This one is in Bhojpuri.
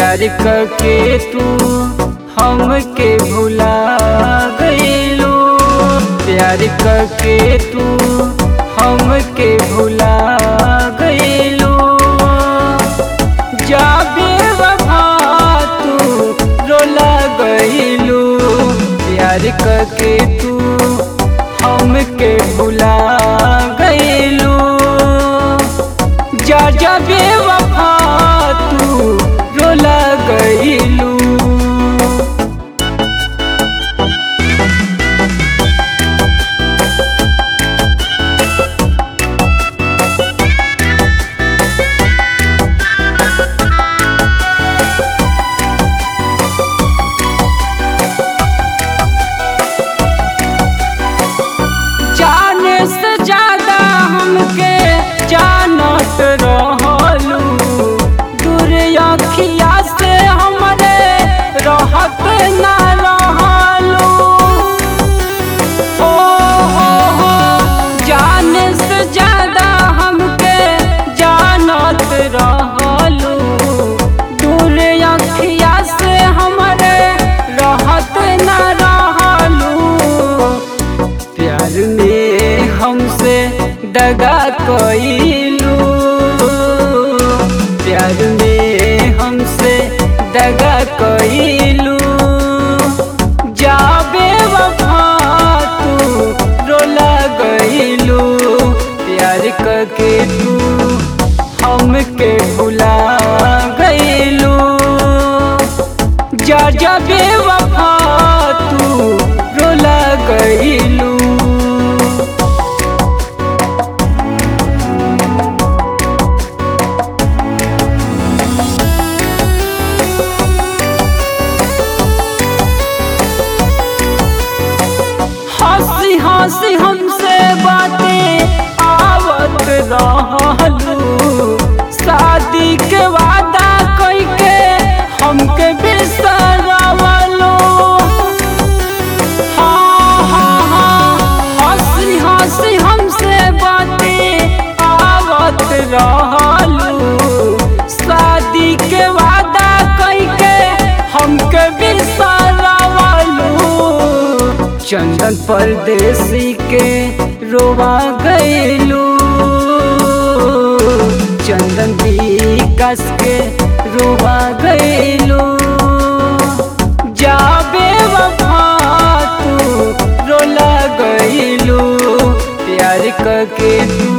प्यार करके तू हमके भुला गईलू प्यार करके तू हमके भुला गईलू जाबे वफा तू रोला गईलू प्यार करके तू हमके भुला गईलू जा जा बेवफा तू रोला गईलू जाने से ज्यादा हमके जानत रहलू दूर अखिया से हमरे रहत ना रहलू हो हो हो जाने से ज्यादा हमके जानत रहलू दूर अखिया से हमरे रहत ना रहलू प्यार में हमसे दगा कईलू प्यार में हमसे दगा कईलू जाबे वफा तू रोला गईलू प्यार करके तू हमके भुला गईलू जा जा बेवफा तू रोला गईलू हंसी हंसी हमसे बातें आवत रहलू शादी के वादा कई के हमके बिसरवलो हाँ हाँ हाँ हंसी हंसी हमसे बातें आवत रहलू शादी के वादा कई के हमके बिसरवलो चंदन परदेसी के रोवा गईलू चंदन विकास के रोवा गईलू जाबे वफा तू रोला गईलू प्यार करके तू